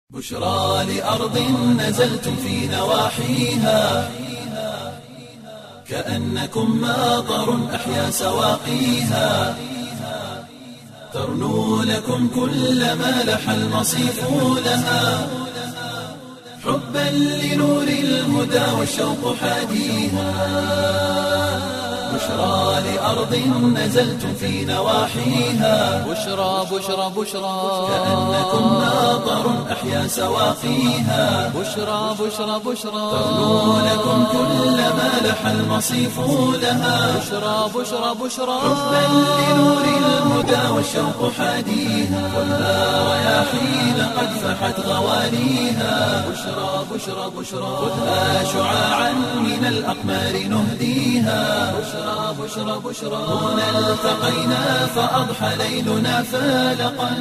بشرى لأرض نزلتم في نواحيها كأنكم ماطر أحيا سواقيها ترنو لكم كل ما لح المصيف لها حبا لنور الهدى والشوق حاديها بشرى لأرض نزلتم في نواحيها بشرى بشرى بشرى كأنكم ماطر أحيا سواقيها بشرى بشرى بشرى ترنو لكم كل ما لح المصيف لها بشرى بشرى بشرى حبا لنور الهدى والشوق حاديها خذها رياحين قد فحت غوانيها بشرى بشرى بشرى خذها شعاعا من الأقمار نهديها بشرى بشرى بشرى هنا التقينا فأضحى ليلنا فالقا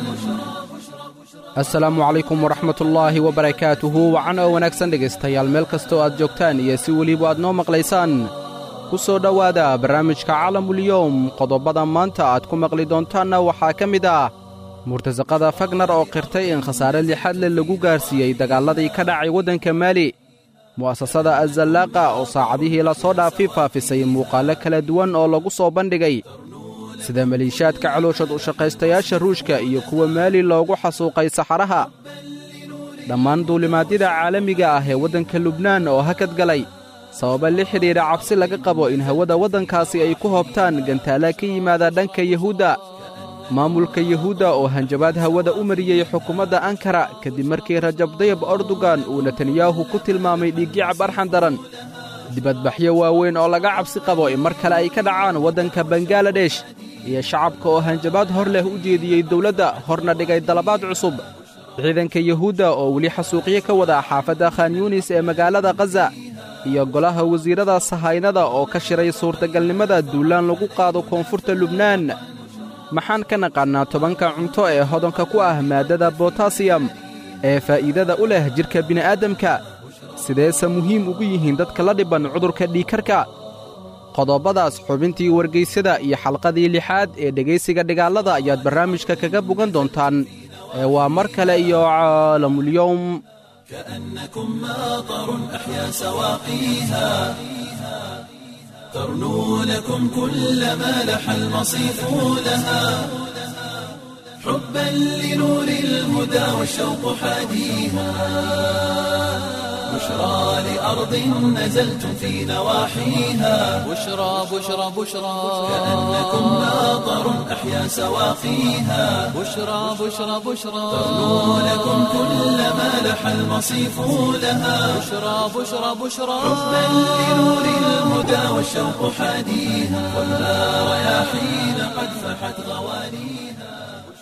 asalaamu calaykum waraxmatullaahi wabarakaatuhu wacan oo wanaagsan dhegaystayaal meel kastoo aad joogtaan iyo si weliba aad noo maqlaysaan ku soo dhowaada barnaamijka calamulyowm qodobbada maanta aad ku maqli doontaanna waxaa ka mid ah murtasaqada fagnar oo qirtay in khasaare lixadle lagu gaarsiiyey dagaalladii ka dhacay waddanka maali mu'asasada azallaaqa oo saacadihii la soo dhaafay faafisay muuqaallo kala duwan oo lagu soo bandhigay sida maliishaadka calooshad u shaqaystayaasha ruushka iyo kuwa maali loogu xasuuqay saxaraha dhammaan duulimaadyada caalamiga ah ee waddanka lubnaan oo hakad galay sababa la xidhiidha cabsi laga qabo in hawada waddankaasi ay ku hoobtaan gantaala ka yimaada dhanka yuhuudda maamulka yuhuudda oo hanjabaad hawada u mariyey xukuumadda ankara kadib markii rajab dayab erdogan uu netanyahu ku tilmaamay dhiiggicab arxan daran dibadbaxyo waaweyn oo laga cabsi qabo in mar kale ay ka dhacaan waddanka bangaladesh iyo shacabka oo hanjabaad hor leh u jeediyey dawladda horna dhigay dalabaad cusub ciidanka yuhuudda oo weli xasuuqyo ka wada xaafadda khan yuunis ee magaalada khaza iyo golaha wasiirrada sahaynada oo ka shiray suurtagalnimada duulaan lagu qaado koonfurta lubnaan maxaan ka naqaannaa tobanka cunto ee hodanka ku ah maaddada botasiyam ee faa'iidada u leh jidhka bini'aadamka sideese muhiim ugu yihiin dadka la dhibban cudurka dhiigkarka qodobbadaas xubintii wargaysyada iyo xalqadii lixaad ee dhegaysiga dhigaallada ayaad barnaamijka kaga bogan doontaan ee waa mar kale iyo caalamulyowm كأنكم ماطر أحيا سواقيها ترنو لكم كل ما لح المصيف لها حبا لنور الهدى والشوق حاديها بشرى لأرض نزلتم في نواحيها بشرى بشرى بشرى كأنكم ماطر أحيا سواقيها بشرى بشرى بشرى ترنو لكم كل ما لح المصيف لها بشرى بشرى بشرى حبا لنور الهدى والشوق حاديها خذها رياحين قد فحت غوانيها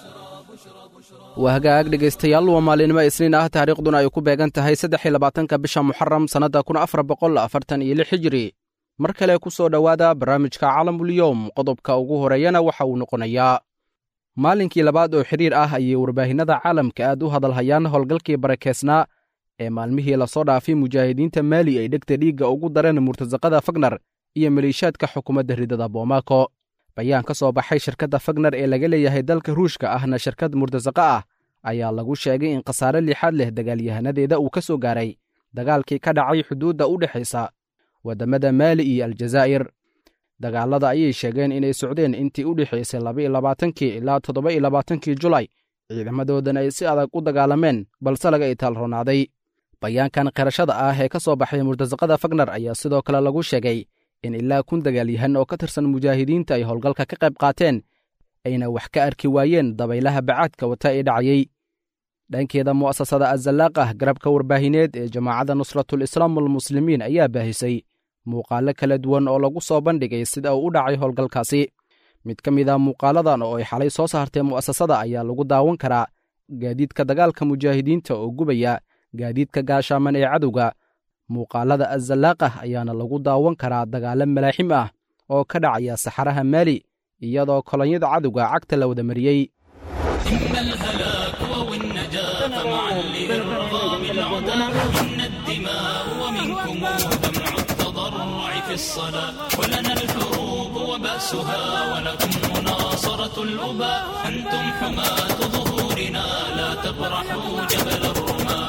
waa hagaag dhegaystayaal waa maalinimo isniin ah taariikhduna ay ku beegan tahay saddexi labaatanka bisha muxaram sannadda kun afar boqol afartan iyo lix hijiri mar kale ku soo dhowaada barnaamijka calamulyowm qodobka ugu horeeyana waxa uu noqonayaa maalinkii labaad oo xidhiir ah ayay warbaahinnada caalamka aad u hadalhayaan howlgalkii barakeysnaa ee maalmihii lasoo dhaafay mujaahidiinta maali ay dhegta dhiigga ugu dareen murtasaqada fagnar iyo maliishaadka xukuumadda ridada boomako bayaan ka soo baxay shirkadda fagnar ee laga leeyahay dalka ruushka ahna shirkad murtasaqa ah ayaa lagu sheegay in khasaare lixaad leh dagaalyahanadeeda uu ka soo gaaray dagaalkii ka dhacay xuduudda u dhexaysa waddamada maali iyo aljazaa'ir dagaallada ayay sheegeen inay socdeen intii u dhexaysay labaiyo labaatankii ilaa toddoba iyo labaatankii julay ciidamadoodana ay si adag u dagaalameen balse laga itaalronaaday bayaankan qirashada ah ee ka soo baxay murtasaqada fagnar ayaa sidoo kale lagu sheegay in ilaa kun dagaalyahan oo ka tirsan mujaahidiinta ay howlgalka ka qayb qaateen ayna wax ka arki waayeen dabaylaha bacaadka wata ee dhacayey dhankeeda mu'asasada azalaaqah garabka warbaahineed ee jamaacadda nusratul islaam walmuslimiin ayaa baahisay muuqaallo kala duwan oo lagu soo bandhigay sida uu u dhacay howlgalkaasi mid ka mid a muuqaaladan oo ay xalay soo saartee mu'asasada ayaa lagu daawan karaa gaadiidka dagaalka mujaahidiinta oo gubaya gaadiidka gaashaaman ee cadowga muuqaalada azalaaqah ayaana lagu daawan karaa dagaallo malaaxim ah oo ka dhacaya saxaraha maali iyadoo kolonyada cadowga cagta la wada mariyey إما الهلاك أو النجاة فمعا لإرغام العدا إن الدماء ومنكم دمع التضرع في الصلاة ولنا الحروب وبأسها ولكم مناصرة الأباء أنتم حماة ظهورنا لا تبرحوا جبل الرماة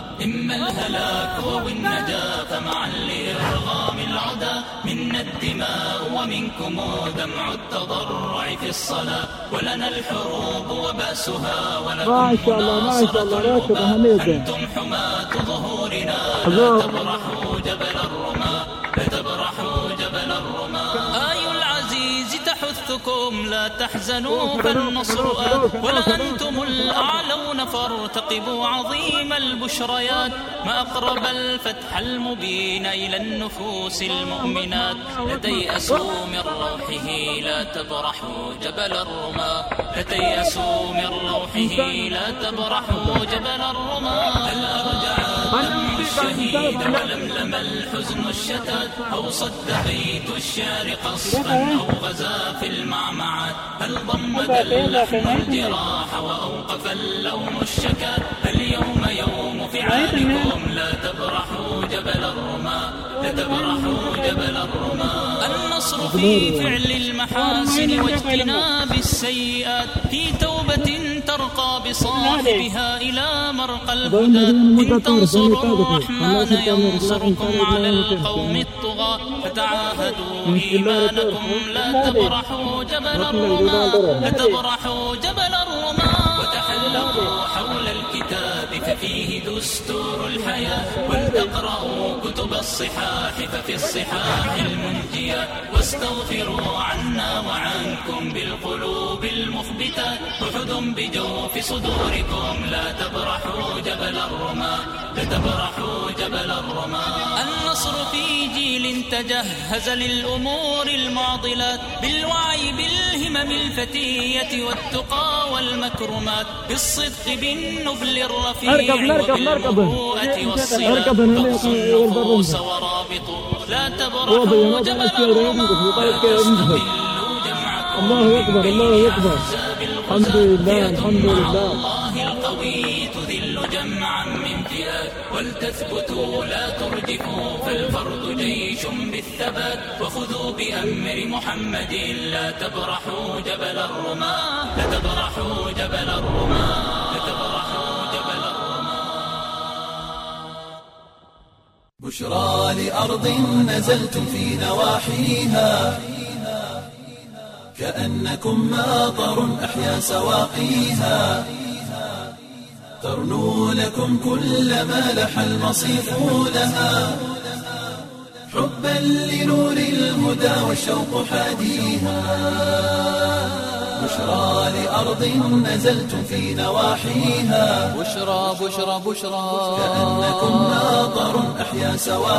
الهلاك والنجاة فمعا لإرغام العدا منا الدماء ومنكم دمع التضرع في الصلاة ولنا الحروب وبأسها ولكم ما شاء الله ما شاء الله راتب أهميته أنتم حماة ظهورنا لا تبرحوا جبل الرماة لا تبرحوا جبل الرماة آي العزيز تحثكم لا تحزنوا فالنصر آت ولأنتم الأعلون فارتقبوا عظيم البشريات ما أقرب الفتح المبين إلى النفوس المؤمنات لا تيأسوا من روحه لا تبرحوا جبل الرماة لا تيأسوا من روحه لا تبرحوا جبل الرماة هل أرجع دمع الشهيد ولملم الحزن الشتات أو صد بيت الشعر قصفا أو غزا في المعمعات هل ضمد اللحم الجراح وأوقف اللوم الشكات اليوم يوم فعالكم لا تبرحوا جبل الرماة لا تبرحوا جبل الرماة النصر في فعل المحاسن واجتناب السيئات في توبة ترقى بصاحبها إلى مرقى الهدى إن تنصروا الرحمن ينصركم على القوم الطغاة فتعاهدوا إيمانكم لا تبرحوا جبل الرماة لا تبرحوا جبل الرماة وتحلقوا حول الكتاب ففيه دستور الحياة ولتقرأوا كتب الصحاح ففي الصحاح المنجية واستغفروا عنا وعنكم بالقلوب المخبتات أحد بجوف صدوركم لا تبرحوا جبل الرماة لا تبرحوا جبل الرماة النصر في جيل تجهز للأمور المعضلات بالوعي بالهمم الفتية والتقى والمكرمات بالصدق بالنبل الرفيع اركب، نركب، نركب. وبالمروءة والصلات اركب هنا اللي فاقصوا يقول النفوس برا. ورابطوا لا هو تبرحوا بينات جبل الأشياء ويعيدوا في الرماة طريق كده ينزل. الله أكبر الله أكبر الحمد لله الحمد لله الله القوي تذل جمعا من فئات ولتثبتوا لا ترجفوا فالفرد جيش بالثبات وخذوا بأمر محمد لا تبرحوا جبل الرماة لا تبرحوا جبل الرماة لا تبرحوا جبل بشرى لأرض نزلتم في نواحيها كأنكم ماطر أحيا سواقيها ترنو لكم كل ما لح المصيف لها حبا لنور الهدى والشوق حاديها بشرى لأرض نزلتم في نواحيها بشرى بشرى بشرى كأنكم ماطر أحيا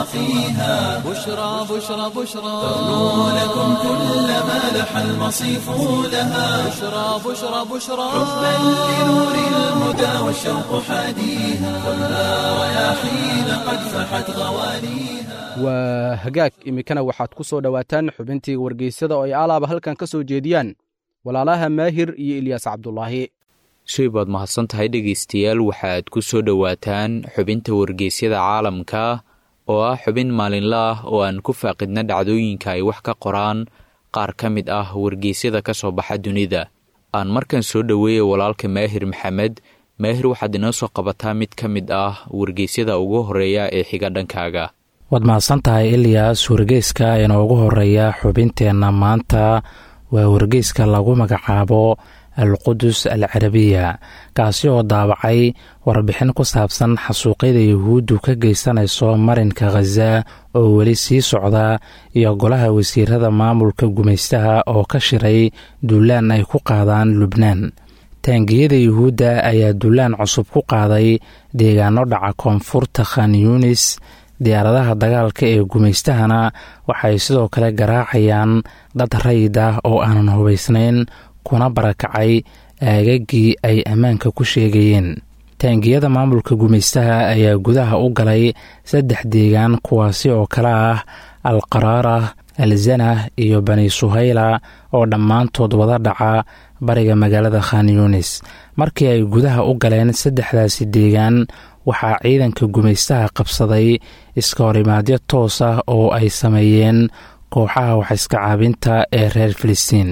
سواقيها بشرى بشرى بشرى ترنو لكم كل ما لح المصيف لها بشرى بشرى بشرى حبا لنور الهدى والشوق حاديها خذها رياحين قد فحت غوانيها waa hagaag iminkana waxaad ku soo dhowaataan xubintii wargeysyada oo ay alaaba halkan ka soo jeediyaan walaalaha maahir iyo ilyaas cabdulaahi shay baad mahadsan tahay dhegaystayaal waxaad ku soo dhowaataan xubinta wargeysyada caalamka oo ah xubin maalinle ah oo aan ku faaqidna dhacdooyinka ay wax ka qoraan qaar ka mid ah wargeysyada ka soo baxa dunida aan markan soo dhoweeya walaalka maahir maxamed maahir waxaad inoo soo qabataa mid ka mid ah wargeysyada ugu horeeya ee xiga dhankaaga waad mahadsan tahay ilyaas wargeyska inoogu horeeya xubinteenna maanta waa wargeyska lagu magacaabo alqudus al carabiya kaasi oo daabacay warbixin ku saabsan xasuuqyada yuhuuddu ka geysanayso marinka khaza oo weli sii socda iyo golaha wasiirada maamulka gumaystaha oo ka shiray duulaan ay ku qaadaan lubnaan taangiyada yuhuudda ayaa duulaan cusub ku qaaday deegaano dhaca koonfurta khan yunis diyaaradaha dagaalka ee gumaystahana waxay sidoo kale garaacayaan dad rayid ah oo aanan hubaysnayn kuna barakacay aagagii ay ammaanka ku sheegayeen taangiyada maamulka gumaystaha ayaa gudaha u galay saddex deegaan kuwaasi oo kale ah al qaraara al zanah iyo bani suhayla oo dhammaantood wada dhaca bariga magaalada khan yunis markii ay gudaha u galeen saddexdaasi deegaan waxaa ciidanka gumaystaha qabsaday iska horimaadyo toos ah oo ay sameeyeen kooxaha waxiska caabinta ee reer filistiin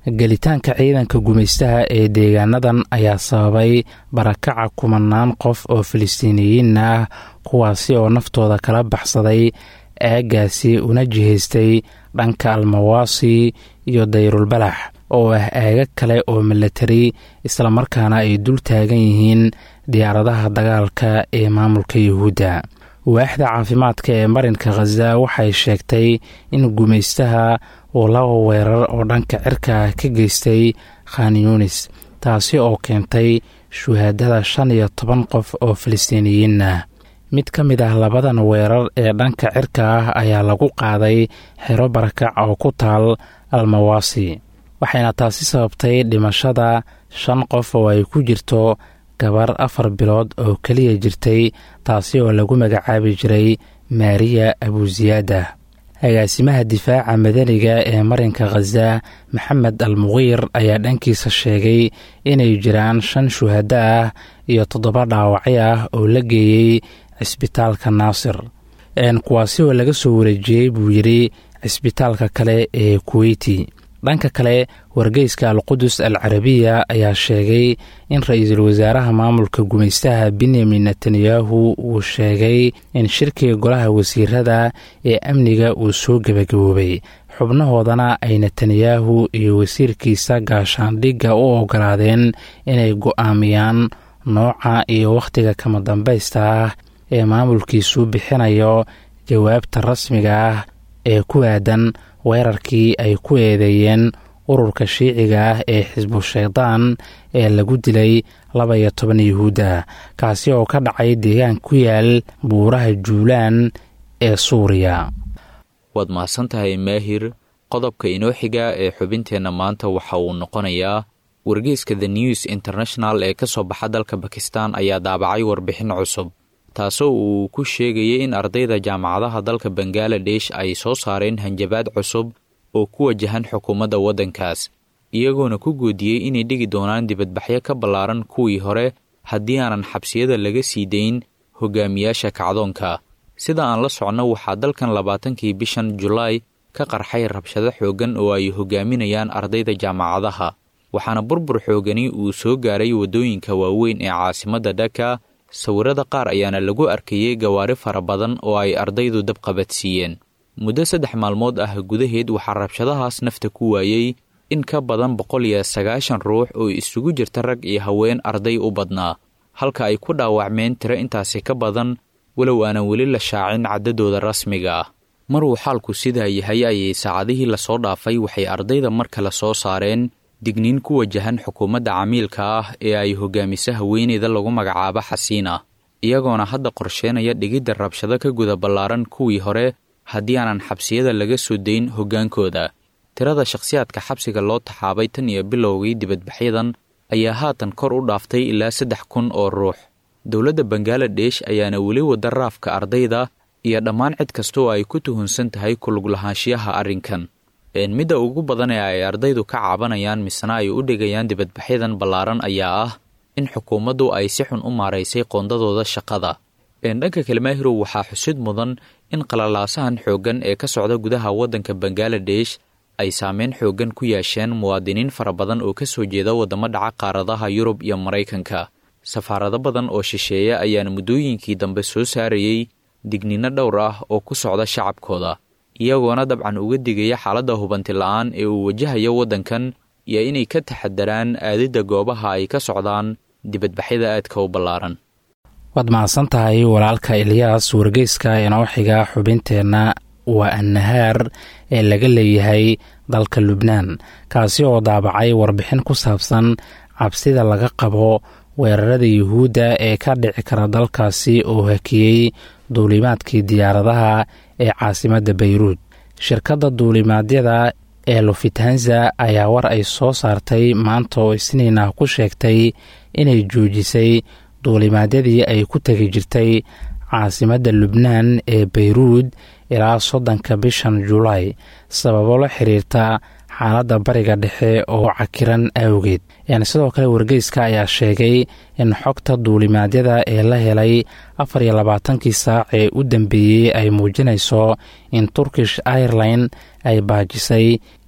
gelitaanka ciidanka gumaystaha ee deegaanadan ayaa sababay barakaca kumanaan qof oo filistiiniyiin ah kuwaasi oo naftooda kala baxsaday aagaasi una jihaystay dhanka almawaasi iyo dayrulbalax oo ah aaga kale oo milatari islamarkaana ay dul taagan yihiin diyaaradaha dagaalka ee maamulka yuhuudda waaxda caafimaadka ee marinka khaza waxay sheegtay in gumaystaha uu laba weerar oo dhanka cirka ka geystay khan yunis taasi oo keentay shuhaadada shan iyo toban qof oo filistiiniyiin ah mid ka mid ah labadan weerar ee dhanka cirka ah ayaa lagu qaaday xero barakac oo ku taal almawaasi waxayna taasi sababtay dhimashada shan qof oo ay ku jirto gabar afar bilood oo keliya jirtay taasi oo lagu magacaabi jiray maariya abusiyaada agaasimaha difaaca madaniga ee marinka khaza maxamed al muqiir ayaa dhankiisa sheegay inay jiraan shan shuhado ah iyo toddoba dhaawacyo ah oo la geeyey cisbitaalka naasir kuwaasi oo laga soo wareejiyey buu yidhi cisbitaalka kale ee kuweyti dhanka kale wargeyska alqudus al carabiya ayaa sheegay in ra-iisul wasaaraha maamulka gumaystaha benyamin netanyahu uu sheegay in shirkiga golaha wasiirada ee amniga uu soo gebagaboobay xubnahoodana ay netanyahu iyo wasiirkiisa gaashaandhigga u ogolaadeen inay go'aamiyaan nooca iyo wakhtiga kama dambaysta ah ee maamulkiisu bixinayo jawaabta rasmiga ah ee ku aadan weerarkii ay ku eedeeyeen ururka shiiciga ah ee xisbu shaydaan ee lagu dilay laba iyo toban yuhuudda kaasi oo ka dhacay deegaan ku yaal buuraha juulaan ee suuriya waad mahadsan tahay maahir qodobka inoo xiga ee xubinteenna maanta waxa uu noqonayaa wargeyska the news international ee ka soo baxa dalka bakistan ayaa daabacay warbixin cusub taasoo uu ku sheegayay in ardayda jaamacadaha dalka bangaladesh ay soo saareen hanjabaad cusub oo ku wajahan xukuumadda waddankaas iyagoona ku goodiyey inay dhigi doonaan dibadbaxyo ka ballaaran kuwii hore haddii aanan xabsiyada laga sii dayn hogaamiyaasha kacdoonka sida aan la socno waxaa dalkan labaatankii bishan julaay ka qarxay rabshado xooggan oo ay hogaaminayaan ardayda jaamacadaha waxaana burbur xoogani uu soo gaaray waddooyinka waaweyn ee caasimadda dhaka sawirada qaar ayaana lagu arkayey gawaari fara badan oo ay ardaydu dabqabadsiiyeen muddo saddex maalmood ah gudaheed waxaa rabshadahaas nafta ku waayey in ka badan boqol iyo sagaashan ruux oo isugu jirta rag iyo haween arday u badnaa halka ay ku dhaawacmeen tiro intaasi ka badan walow aanan weli la shaacin caddadooda rasmiga ah maruu xaalku sidaa yahay ayay saacadihii lasoo dhaafay waxay ardayda mar kale soo saareen digniin ku wajahan xukuumadda camiilka ah ee ay hogaamisa haweeneyda lagu magacaabo xasiina iyagoona hadda qorsheenaya dhigidda rabshado ka guda ballaaran kuwii hore haddii aanan xabsiyada laga soo dayn hoggaankooda tirada shakhsiyaadka xabsiga loo taxaabay tan iyo bilowgii dibadbaxyadan ayaa haatan kor u dhaaftay ilaa saddex kun oo ruux dowladda bangaladesh ayaana weli wada raafka ardayda iyo dhammaan cid kasta oo ay ku tuhunsan tahay kulug lahaanshiyaha arrinkan midda ugu badan ee ay ardaydu ka caabanayaan misena ay u dhigayaan dibadbaxyadan ballaaran ayaa ah in xukuumaddu ay si xun u maaraysay qoondadooda shaqada dhanka kalmaahirow waxaa xusid mudan in qalalaasahan xooggan ee ka socda gudaha waddanka bangaladesh ay saameyn xooggan ku yeesheen muwaadiniin fara badan oo ka soo jeeda waddamo dhaca qaaradaha yurub iyo maraykanka safaarado badan oo shisheeya ayaana muddooyinkii dambe soo saarayey digniino dhowr ah oo ku socda shacabkooda iyagoona dabcan uga digaya xaaladda hubanti la-aan ee uu wajahayo waddankan iyo inay ka taxadaraan aadidda goobaha ay ka socdaan dibadbaxyada aadka u ballaaran waad mahadsan tahay walaalka ilyaas wargeyska inoo xiga xubinteenna waa annahaar ee laga leeyahay dalka lubnaan kaasi oo daabacay warbixin ku saabsan cabsida laga qabo weerarada yuhuudda ee ka dhici kara dalkaasi oo hakiyey duulimaadkii diyaaradaha ee caasimadda bayruud shirkadda duulimaadyada ee lufthansa ayaa war ay soo saartay maanta oo isniin ah ku sheegtay inay joojisay duulimaadyadii ay ku tegi jirtay caasimadda lubnaan ee bayruud ilaa soddonka bishan julaay sababo la xiriirta xaaladda bariga dhexe oo cakiran awgeed sidoo kale wargeyska ayaa sheegay in xogta duulimaadyada ee la helay afar iyo labaatankii saac ee u dambeeyey ay muujinayso in turkish airline ay baajisay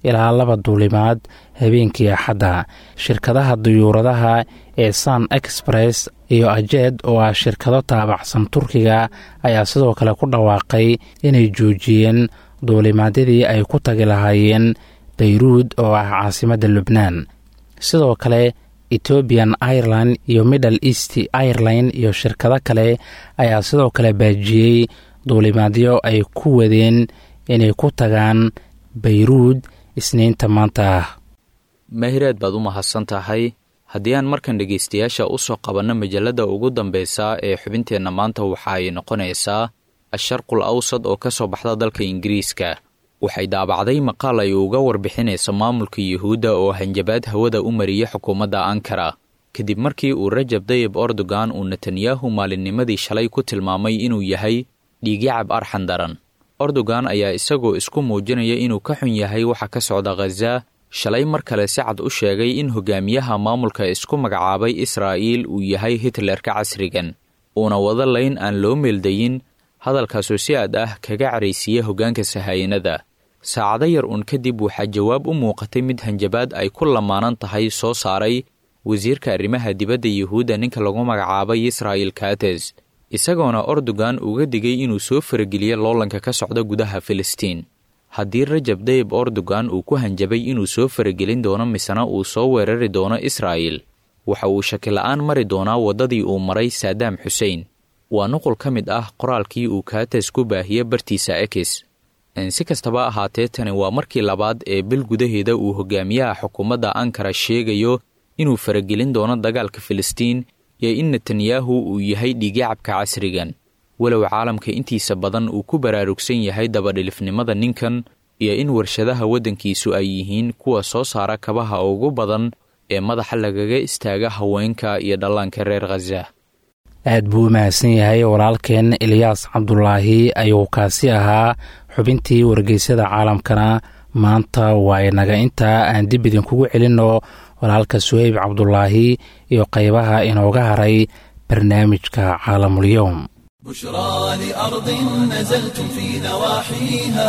ilaa laba duulimaad habeenkii axadda shirkadaha duyuuradaha ee san express iyo ajed oo ah shirkado taabacsan turkiga ayaa sidoo kale ku dhawaaqay inay joojiyeen duulimaadyadii ay ku tagi lahaayeen bayruud oo ah caasimadda lubnaan sidoo kale ethoobian ireland iyo middle east ireland iyo shirkado kale ayaa sidoo kale baajiyey duulimaadyo ay ku wadeen inay ku tagaan bayruud isniinta maanta ah mahireed baad u mahadsan tahay haddii aan markan dhegaystayaasha u soo qabanno majalladda ugu dambeysa ee xubinteenna maanta waxa ay noqonaysaa asharqul awsad oo ka soo baxda dalka ingiriiska waxay daabacday maqaal ay uga warbixinayso maamulka yuhuudda oo hanjabaad hawada u mariyay xukuumadda ankara kadib markii uu rajab dayib erdogan uu netanyahu maalinnimadii shalay ku tilmaamay inuu yahay dhiigyacab arxan daran erdogan ayaa isagoo isku muujinaya inuu ka xun yahay waxa ka socda khaza shalay mar kale si cad u sheegay in hogaamiyaha maamulka isku magacaabay israa'iil uu yahay hitlerka casrigan uuna wada layn aan loo meeldayin hadalkaasoo si aad ah kaga caraysiiya hoggaanka sahayanada saacado yar uun kadib waxaa jawaab u muuqatay mid hanjabaad ay ku lamaanan tahay soo saaray wasiirka arrimaha dibadda yuhuudda ninka lagu magacaabay israa'il kates isagoona erdogan uga digay inuu soo farageliyo loolanka ka socda gudaha filistiin haddii rajab dayib erdogan uu ku hanjabay inuu soo faragelin doono misena uu soo weerari doono israa'il waxa uu shakila'aan mari doonaa waddadii uu maray saadaam xusein waa nuqul ka mid ah qoraalkii uu kaates ku baahiye bartiisa ekis si kastaba ahaatee tani waa markii labaad ee bil gudaheeda uu hogaamiyaha xukuumadda ankara sheegayo inuu faragelin doono dagaalka filistiin iyo in netanyahu uu yahay dhiigacabka casrigan walow caalamka intiisa badan uu ku baraarugsan yahay dabadhilifnimada ninkan iyo in warshadaha waddankiisu ay yihiin kuwa soo saara kabaha ugu badan ee madaxa lagaga istaaga haweenka iyo dhallaanka reer khaza aad buu u mahadsan yahay walaalkeen eliyaas cabdulaahi ayuu kaasi ahaa xubintii wargeysyada caalamkana maanta waa inaga intaa aan dib idinkugu celinno walaalka suheyb cabdulaahi iyo qaybaha inooga haray barnaamijka caalamulyoom بشرى لأرض نزلتم في نواحيها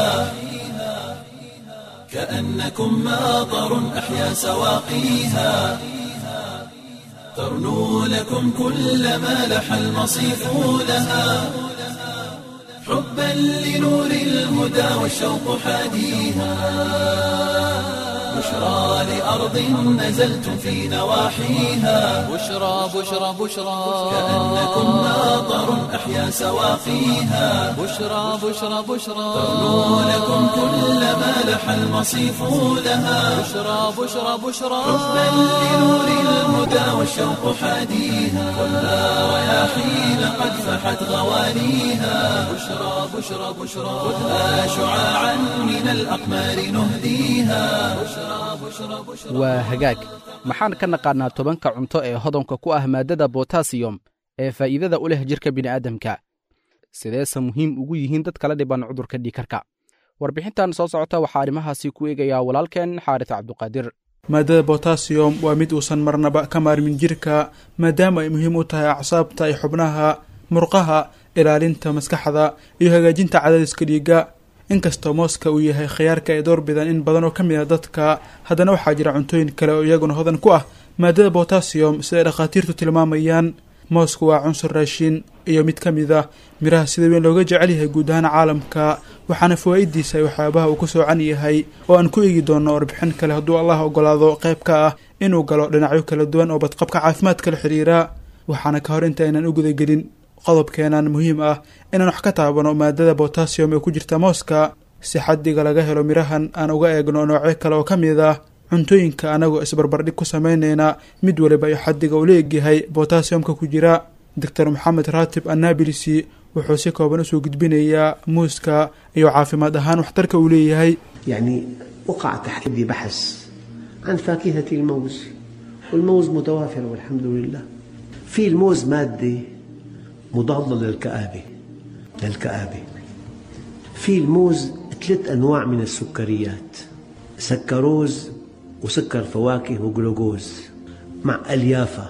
كأنكم ماطر أحيا سواقيها ترنو لكم كل ما لح المصيف لها حبا لنور الهدى والشوق حاديها بشرى لأرض نزلتم في نواحيها بشرى بشرى بشرى كأنكم ماطر أحيا سواقيها بشرى بشرى بشرى ترنو لكم كل ما لح المصيف لها بشرى بشرى بشرى حبا لنور الهدى والشوق حاديها ولا رياحين قد فحت غوانيها بشرى بشرى بشرى خذها شعاعا من الأقمار نهديها بشرى بشرى بشرى waa hagaag maxaan ka naqaannaa tobanka cunto ee hodanka ku ah maaddada botasiyom ee faa'iidada u leh jidhka bini'aadamka sideese muhiim ugu yihiin dad kala dhiban cudurka dhiikarka warbixintan soo socota waxaa arrimahaasi ku eegayaa walaalkeen xaaris cabduqaadir maadada botasiyom waa mid uusan marnaba ka maarmin jirka maadaama ay muhiim u tahay acsaabta iyo xubnaha murqaha ilaalinta maskaxda iyo hagaajinta cadaadiska dhiigga inkastoo mooska uu yahay khiyaarka ay door bidaan in badan oo ka mid a dadka haddana waxaa jira cuntooyin kale oo iyaguna hodan ku ah maadada botasiyom siday dhakhaatiirtu tilmaamayaan moosku waa cunsur raashin iyo mid ka mid ah miraha sida weyn looga jecel yahay guud ahaan caalamka waxaana fawaa'idiisa ay waxyaabaha uu ku soocan yahay oo aan ku eegi doono warbixin kale hadduu allah ogolaado qayb ka ah inuu galo dhinacyo kala duwan oo badqabka caafimaadka la xidhiira waxaana ka hor inta aynan u gudagelin qodobkeenan muhiim ah inaan wax ka taabano maadada botasiyom ee ku jirta mooska si xaddiga laga helo mirahan aan uga eegno noocyo kale oo ka mid ah cuntooyinka anagoo isbarbardhig ku sameyneyna mid waliba iyo xaddiga uu leegyahay botasiyomka ku jira doctor maxamed raatib annabilisi wuxuu si kooban usoo gudbinayaa muuska iyo caafimaad ahaan waxtarka uu leeyahay يعني وقع تحت يدي بحث عن فاكهة الموز والموز متوافر والحمد لله في الموز مادة مضادة للكآبة للكآبة في الموز ثلاث أنواع من السكريات سكروز وسكر فواكه وجلوكوز مع أليافة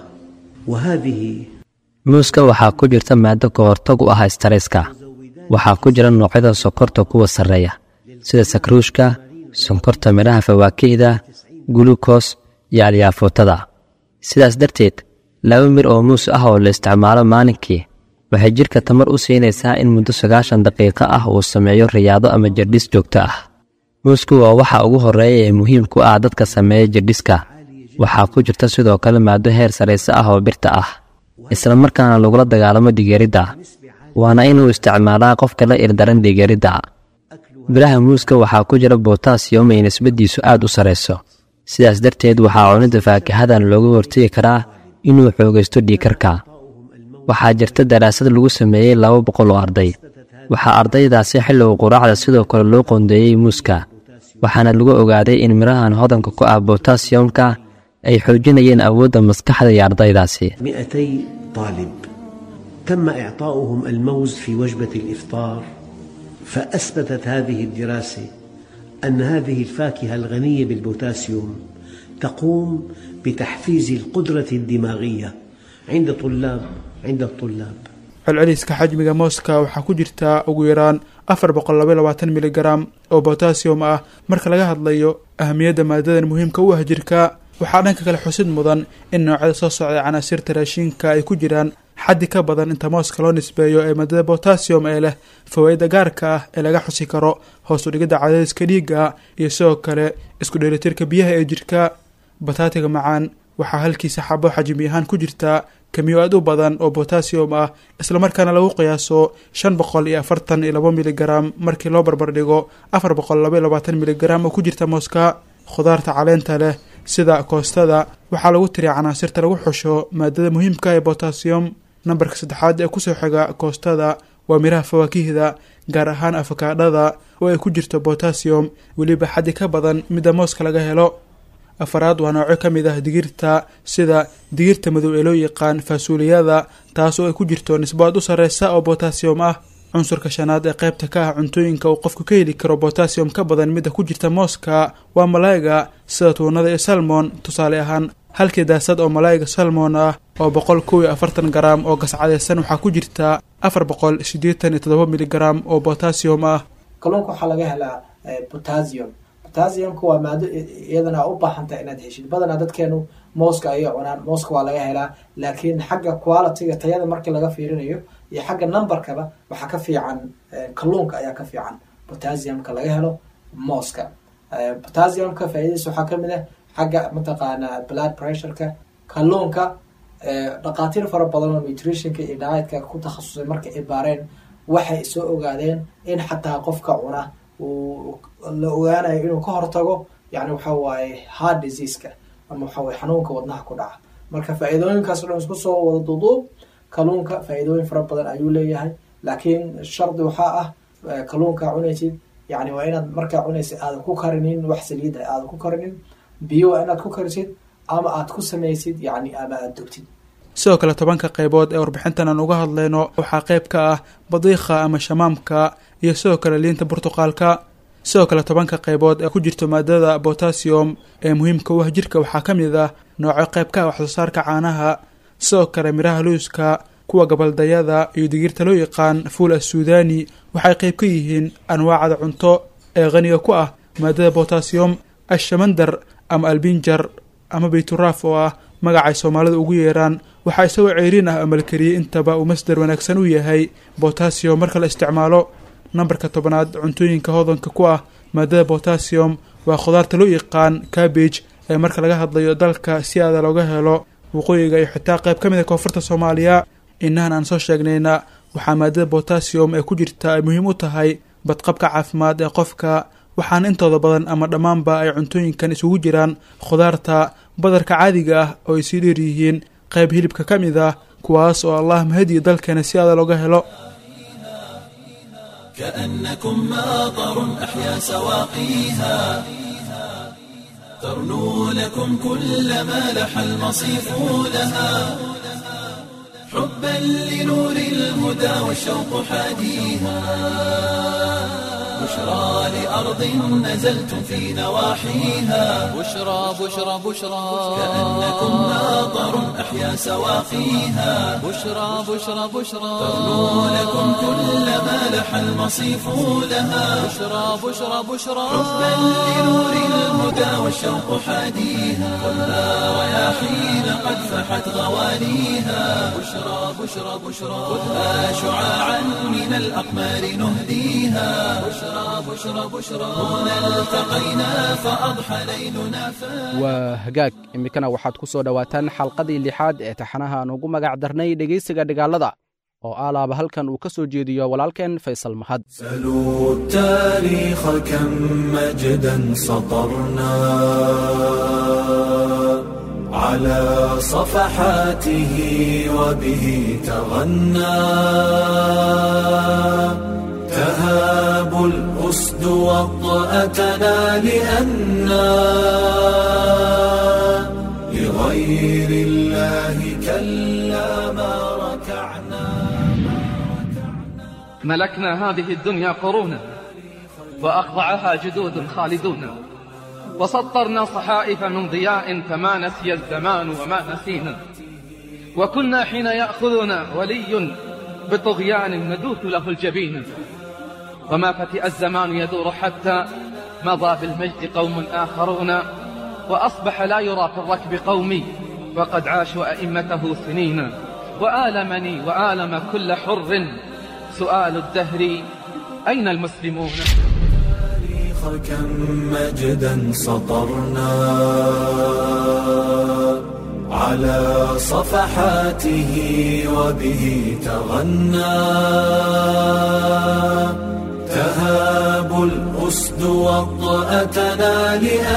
وهذه muuska waxaa ku jirta maado ka hortag u ah stareska waxaa ku jira noocyada sokorta kuwa sarreeya sida sakruushka sonkorta midhaha fawaakihda gulukos iyo alyaafuutada sidaas darteed laba mir oo muus ah oo la isticmaalo maalinkii waxay jidhka tamar u siinaysaa in muddo sagaashan daqiiqo ah uu sameeyo riyaado ama jirdhis joogto ah muusku waa waxa ugu horreeya ee muhiim ku ah dadka sameeya jirdhiska waxaa ku jirta sidoo kale maado heer sarayse ah oo birta ah isla markaana lagula dagaalamo dhigeeridda waana inuu isticmaalaa qofka la ildaran dhigeeridda biraha muuska waxaa ku jira botasiyom ay nisbadiisu aad u sarayso sidaas darteed waxaa cunidda faakahadan looga hortegi karaa inuu xoogaysto dhiikarka waxaa jirta daraasad lagu sameeyey laba boqol oo arday waxaa ardaydaasi xilliga quraacda sidoo kale loo qoondeeyey muuska waxaana lagu ogaaday in midhahan hodanka ku ah botasiyomka ay xoojinayeen awoodda maskaxda iyo ardaydaasi مئتي طالب تم إعطاؤهم الموز في وجبة الإفطار فأثبتت هذه الدراسة أن هذه الفاكهة الغنية بالبوتاسيوم تقوم بتحفيز القدرة الدماغية عند طلاب عند الطلاب celceliska xajmiga mooska waxaa ku jirta ugu yaraan afar boqol laba labaatan miligram oo botasiyum ah marka laga hadlayo ahamiyadda maadadan muhiimka u ah jirka waxaa dhanka kale xusid mudan in noocyada soo socda canaasirta raashiinka ay ku jiraan xaddi ka badan inta mooska loo nisbeeyo ee maadada botasiyum ee leh fawaa-ida gaarka ah ee laga xusi karo hoos u dhigidda cadaadiska dhiigga iyo sidoo kale isku dheelitirka biyaha ee jirka bataatiga macaan waxaa halkiisa xabo xajmi ahaan ku jirta kamiyo aad u badan oo botasiyum ah islamarkaana lagu qiyaaso shan boqol iyo afartan iyo labo miligram markii loo barbardhigo afar boqol laba iyo labaatan miligram oo ku jirta mooska khudaarta caleenta leh sida koostada waxaa lagu tiriya canaasirta lagu xusho maadada muhiimka ee botasiyum nambarka saddexaad ee kusoo xiga koostada waa miraha fawaakihda gaar ahaan afakaadhada oo ay ku jirto botasiyum weliba xaddi ka badan midda mooska laga helo afaraad waa nooco ka mid ah digirta sida digirta madow ee loo yaqaan faasuuliyada taas oo ay ku jirto nisbo aad u sarreysa oo botasiyum ah cunsurka shanaad ee qaybta ka ah cuntooyinka uu qofku ka heli karo botasiyum ka badan midda ku jirta mooska waa malaayiga sida tuunada iyo salmon tusaale ahaan halkii daasad oo malaayiga salmon ah oo boqol kow iyo afartan garam oo gascadeysan waxaa ku jirta afar boqol siddeetan iyo toddoba miligram oo botasiyum ah kalluunka waxaa laga helaa potassium potassiumka waa maado iyadana u baahantaha inaad heshid badanaa dadkeenu mooska ayay cunaan mooska waa laga helaa laakiin xagga qualityga tayada markii laga fiirinayo iyo xagga numberkaba waxaa ka fiican kalluunka ayaa ka fiican potassiumka laga helo mooska potassiumka faaidadiisa waxaa kamid ah xagga mataqaanaa blood pressureka kalluunka dhaqaatiir fara badan oo nutritionka iyo dietka ku takhasusay markay ay baareen waxay soo ogaadeen in xataa qofka cuna uu la ogaanayo inuu ka hortago yani waxa waaye heart diseaseka ama waxa waye xanuunka wadnaha ku dhaca marka faa-iidooyinkaas o dhan isku soo wada duuduub kalluunka faa-iidooyin fara badan ayuu leeyahay laakiin shardi waxaa ah kalluunkaa cunaysid yani waa inaad markaa cunaysid aadan ku karinin wax saliida aadan ku karinin biyo waa inaad ku karisid ama aad ku samaysid yani ama aada dogtid sidoo kale tobanka qaybood ee warbixintan aan uga hadlayno waxaa qayb ka ah badiikha ama shamaamka iyo sidoo kale liinta burtuqaalka sidoo kale tobanka qaybood ee ku jirto maadada botasiyum ee muhiimka u ah jirka waxaa ka mid ah nooco qayb ka ah waxsoo saarka caanaha sidoo kale midhaha luuska kuwa gabaldayada iyo digirta loo yaqaan fuul assuudani waxay qayb ka yihiin anwaacda cunto ee qaniga ku ah maadada botasiyum ashamandar ama albinjar ama bayturaaf oo ah magacay soomaalida ugu yeeraan waxaa isagoo ceyriin ah amalkariyey intaba uu masdar wanaagsan u yahay botasiyum marka la isticmaalo nambarka tobanaad cuntooyinka hodanka ku ah maadada botasiyum waa khudaarta loo yaqaan cabbage ee marka laga hadlayo dalka si aada looga helo waqooyiga iyo xitaa qayb ka mid a koonfurta soomaaliya inahan aan soo sheegnayna waxaa maadada botasiyum ee ku jirta ay muhiim u tahay badqabka caafimaad ee qofka waxaana intooda badan ama dhammaanba ay cuntooyinkan isugu jiraan khudaarta badarka caadiga ah oo ay sii dheer yihiin qayb hilibka ka mid ah kuwaas oo allah mahadiyo dalkeena si aada looga helo كأنكم ماطر أحيا سواقيها ترنو لكم كل ما لح المصيف لها حبا لنور الهدى والشوق حاديها بشرى لأرض نزلتم في نواحيها بشرى بشرى بشرى كأنكم ماطر أحيا سواقيها بشرى بشرى بشرى ترنو لكم كل ما لح لح المصيف لها بشرى بشرى بشرى حبا لنور الهدى والشوق حاديها خذها رياحين قد فحت غوانيها بشرى بشرى بشرى خذها شعاعا من الأقمار نهديها بشرى بشرى بشرى هنا التقينا فأضحى ليلنا فاتح waa hagaag iminkana waxaad ku soo dhowaataan xalqadii lixaad ee taxanaha aan ugu magac darnay dhegaysiga dhigaalada oo aalaaba halkan uu ka soo jeediyo walaalkeen faysal mahad سلوا التاريخ كم مجدا سطرنا على صفحاته وبه تغنى تهاب الأسد وطأتنا لأنا لغير الله كلا ما ركعنا ملكنا هذه الدنيا قرونا وأخضعها جدود خالدون وسطرنا صحائف من ضياء فما نسي الزمان وما نسينا وكنا حين يأخذنا ولي بطغيان ندوث له الجبين وما فتئ الزمان يدور حتى مضى بالمجد قوم آخرون وأصبح لا يرى في الركب قومي وقد عاشوا أئمته سنين وآلمني وآلم كل حر سؤال الدهر أين المسلمون التاريخ كم مجدا سطرنا على صفحاته وبه تغنى تهاب الأسد وطأتنا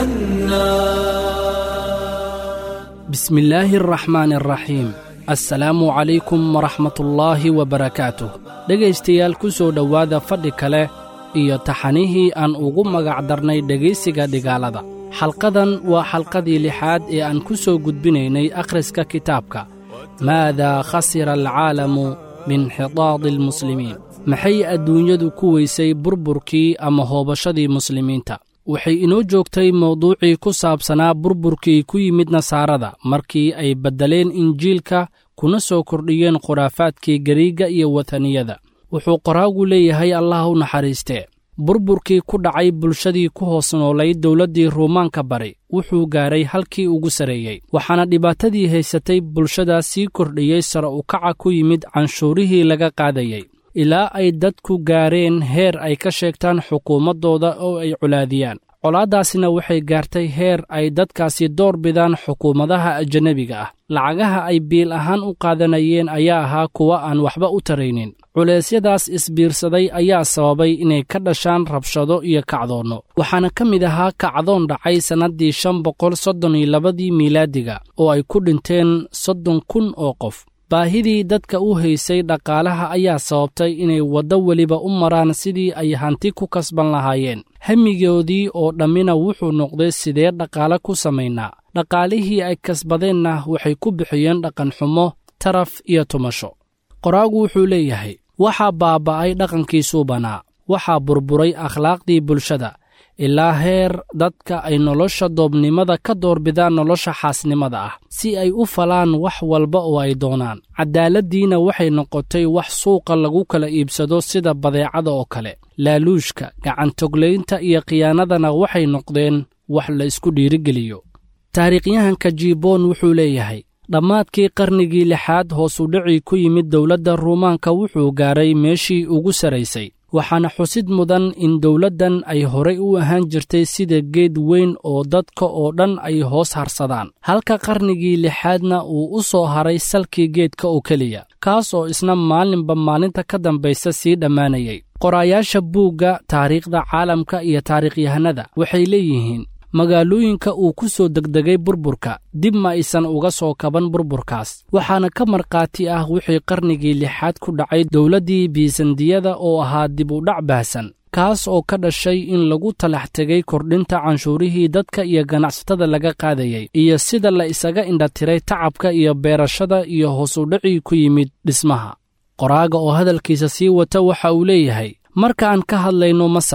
لأنا بسم الله الرحمن الرحيم assalaamu calaykum waraxmatullaahi wabarakaatuh dhegaystayaal ku soo dhowaada fadhi kale iyo taxanihii aan ugu magac darnay dhegaysiga dhigaalada xalqadan waa xalqadii lixaad ee aan ku soo gudbinaynay akhriska kitaabka maadaa khasira alcaalamu biinxitaadi almuslimiin maxay adduunyadu ku weysay burburkii ama hoobashadii muslimiinta waxay inoo joogtay mawduucii ku saabsanaa burburkii ku yimid nasaarada markii ay beddeleen injiilka kuna soo kordhiyeen khuraafaadkii gariigga iyo wataniyada wuxuu qoraagu leeyahay allah u naxariistee burburkii ku dhacay bulshadii ku hoos noolay dowladdii ruumaanka bari wuxuu gaaray halkii ugu sarreeyey waxaana dhibaatadii haysatay bulshadaas sii kordhiyey sare ukaca ku yimid canshuurihii laga qaadayey ilaa ay dadku gaareen heer ay ka sheegtaan xukuumaddooda oo ay colaadiyaan colaaddaasina waxay gaartay heer ay dadkaasi door bidaan xukuumadaha ajanabiga ah lacagaha ay biil ahaan u qaadanayeen ayaa ahaa kuwa aan waxba u taraynin culeysyadaas isbiirsaday ayaa sababay inay ka dhashaan rabshado iyo kacdoonno waxaana ka mid ahaa kacdoon dhacay sannaddii shan boqol soddon iyo labadii miilaadiga oo ay ku dhinteen soddon kun oo qof baahidii dadka u haysay dhaqaalaha ayaa sababtay inay waddo weliba u maraan sidii ay hanti ku kasban lahaayeen hamigoodii oo dhammina wuxuu noqday sidee dhaqaale ku samaynaa dhaqaalihii ay kasbadeenna waxay ku bixiyeen dhaqanxumo taraf iyo tumasho qoraagu wuxuu leeyahay waxaa baaba'ay dhaqankii suubanaa waxaa burburay akhlaaqdii bulshada ilaa heer dadka ay nolosha doobnimada ka doorbidaan nolosha xaasnimada ah si ay u falaan wax walba oo ay doonaan cadaaladdiina waxay noqotay wax suuqa lagu kala iibsado sida badeecada oo kale laaluushka gacantoglaynta iyo khiyaanadana waxay noqdeen wax la isku dhiirigeliyo taariikhyahanka jiboon wuxuu leeyahay dhammaadkii qarnigii lixaad hoosudhicii ku yimid dowladda ruumaanka wuxuu gaaray meeshii ugu saraysay waxaana xusid mudan in dowladdan ay horay u ahaan jirtay sida geed weyn oo dadka oo dhan ay hoos harsadaan halka qarnigii lixaadna uu u soo haray salkii geedka oo keliya kaas oo isna maalinba maalinta ka dambaysa sii dhammaanayay qoraayaasha buugga taariikhda caalamka iyo taariikhyahanada waxay leeyihiin magaalooyinka uu ku soo degdegay burburka dib ma aysan uga soo kaban burburkaas waxaana ka markhaati ah wixii qarnigii lixaad ku dhacay dowladdii biisandiyada oo ahaa dib u dhac baahsan kaas oo ka dhashay in lagu talax tegay kordhinta canshuurihii dadka iyo ganacsatada laga qaadayay iyo sida la isaga indhatiray tacabka iyo beerashada iyo hoosudhicii ku yimid dhismaha qoraaga oo hadalkiisa sii wata waxa uu leeyahay marka aan ka hadlayno masar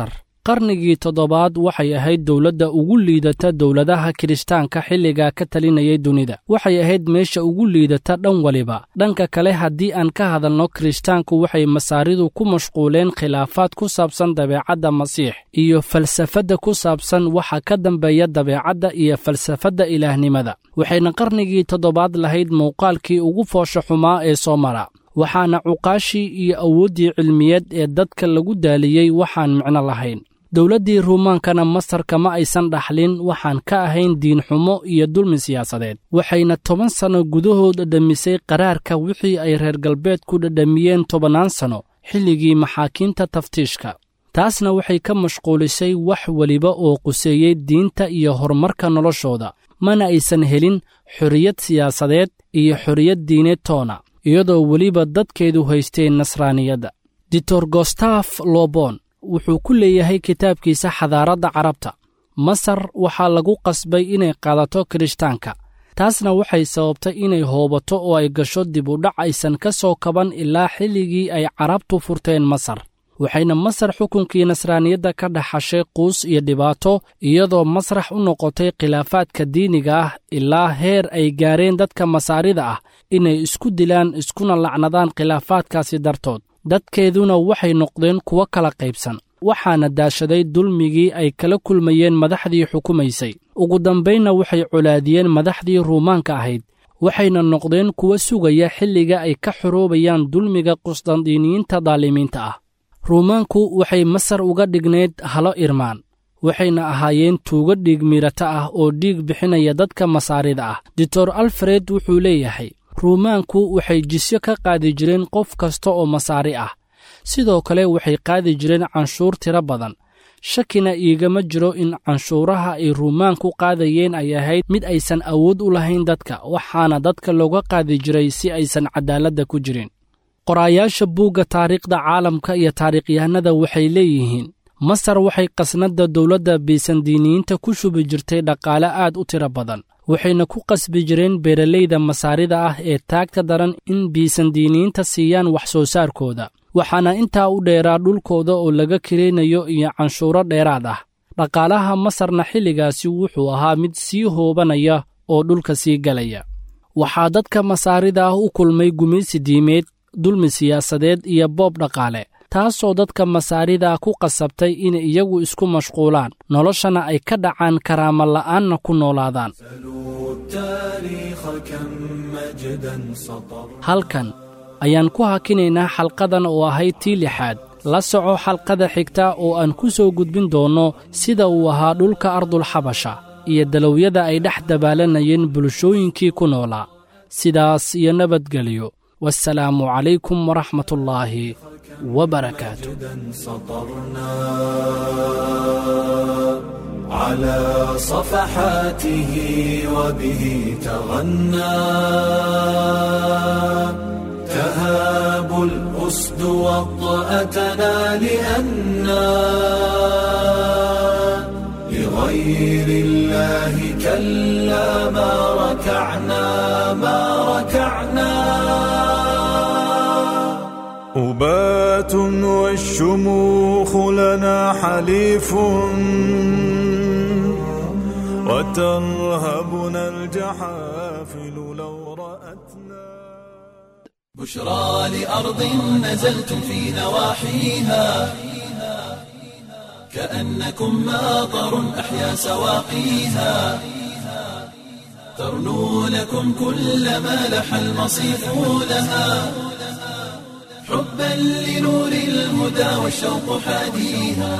qarnigii toddobaad waxay ahayd dowladda ugu liidata dowladaha kiristaanka xilligaa ka talinayay dunida waxay ahayd meesha ugu liidata dhan waliba dhanka kale haddii aan ka hadalno kiristaanku waxay masaaridu ku mashquuleen khilaafaad ku saabsan dabeecadda masiix iyo falsafadda ku saabsan waxa ka dambeeya dabeecadda iyo falsafadda ilaahnimada waxayna qarnigii toddobaad lahayd muuqaalkii ugu foosha xumaa ee soo mara waxaana cuqaashii iyo awooddii cilmiyeed ee dadka lagu daaliyey waxaan micno lahayn dowladdii ruumaankana masar kama aysan dhaxlin waxaan ka ahayn diinxumo iyo dulmi siyaasadeed waxayna toban sanno gudahood dhadhamisay qaraarka wixii ay reer galbeedku dhadhamiyeen tobannaan sanno xilligii maxaakiimta taftiishka taasna waxay ka mashquulisay wax weliba oo quseeyey diinta iyo horumarka noloshooda mana aysan helin xorriyad siyaasadeed iyo xorriyad diineed toona iyadoo weliba dadkeedu haysteen nasraaniyadda ditor gostaf lobon wuxuu ku leeyahay kitaabkiisa xadaaradda carabta masar waxaa lagu qasbay inay qaadato kirishtaanka taasna waxay sababtay inay hoobato oo ay gasho dib u dhac aysan ka soo kaban ilaa xilligii ay carabtu furteen masar waxayna masar xukunkii nasraaniyadda ka dhaxashay quus iyo dhibaato iyadoo masrax u noqotay khilaafaadka diiniga ah ilaa heer ay gaareen dadka masaarida ah inay isku dilaan iskuna lacnadaan khilaafaadkaasi dartood dadkeeduna waxay noqdeen kuwo kala qaybsan waxaana daashaday dulmigii ay kala kulmayeen madaxdii xukumaysay ugu dambaynna waxay colaadiyeen madaxdii ruumaanka ahayd waxayna noqdeen kuwo sugaya xilliga ay ka xoroobayaan dulmiga qusdandiiniyiinta daalimiinta ah ruumaanku waxay masar uga dhignayd halo irmaan waxayna ahaayeen tuugo dhiig miirata ah oo dhiig bixinaya dadka masaarida ah doctor alfred wuxuu leeyahay ruumaanku waxay jisyo ka qaadi jireen qof kasta oo masaari ah sidoo kale waxay qaadi jireen canshuur tiro badan shakina iigama jiro in canshuuraha ay ruumaanku qaadayeen ay ahayd mid aysan awood u lahayn dadka waxaana dadka looga qaadi jiray si aysan cadaaladda ku jirin qoraayaasha buugga taariikhda caalamka iyo taariikhyahanada waxay leeyihiin masar waxay qasnadda dowladda bisandiiniyiinta ku shubi jirtay dhaqaale aad u tiro badan waxayna ku qasbi jireen beeralayda masaarida ah ee taagta daran in biisandiiniyiinta siiyaan wax soo saarkooda waxaana intaa u dheeraa dhulkooda oo laga kiraynayo iyo canshuuro dheeraad ah dhaqaalaha masarna xilligaasi wuxuu ahaa mid sii hoobanaya oo dhulka sii galaya waxaa dadka masaarida ah u kulmay gumaysi diimeed dulmi siyaasadeed iyo boob dhaqaale taasoo dadka masaarida ku qasabtay inay iyagu isku mashquulaan noloshana ay ka dhacaan karaama la'aanna ku noolaadaan halkan ayaan ku hakinaynaa xalqadan oo ahayd tii lixaad la soco xalqada xigta oo aan ku soo gudbin doonno sida uu ahaa dhulka ardulxabasha iyo dalowyada ay dhex dabaalanayeen bulshooyinkii ku noolaa sidaas iyo nabadgelyo والسلام عليكم ورحمة الله وبركاته على صفحاته وبه تغنى تهاب الأسد وطأتنا لأنا لغير الله كلا ما ركعنا ما ركعنا أبات والشموخ لنا حليف وترهبنا الجحافل لو رأتنا بشرى لأرض نزلتم في نواحيها كأنكم ماطر أحيا سواقيها ترنو لكم كل ما لح المصيف لها حبا لنور الهدى والشوق حاديها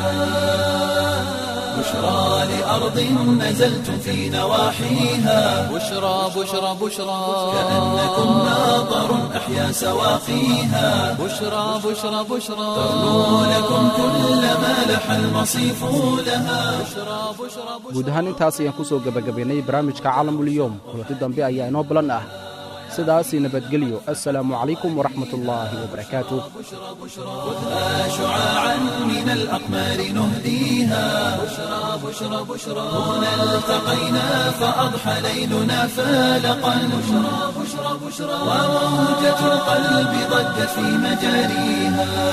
بشرى لأرض نزلتم في نواحيها بشرى بشرى بشرى كأنكم ماطر أحيا سواقيها بشرى بشرى بشرى ترنو لكم كل ما لح المصيف لها guud ahaan intaas ayaan ku soo gebagabaynay barnaamijka caalamulyoom kulanti dambe ayaa inoo balan ah sidaasii nabadgelyo assalaamu calaykum waraxmatullaahi wabarakaatuh خذها شعاعا من الأقمار نهديها بشرى بشرى بشرى هنا التقينا فأضحى ليلنا فالقا بشرى بشرى بشرى وموجة القلب ضجت في مجاريها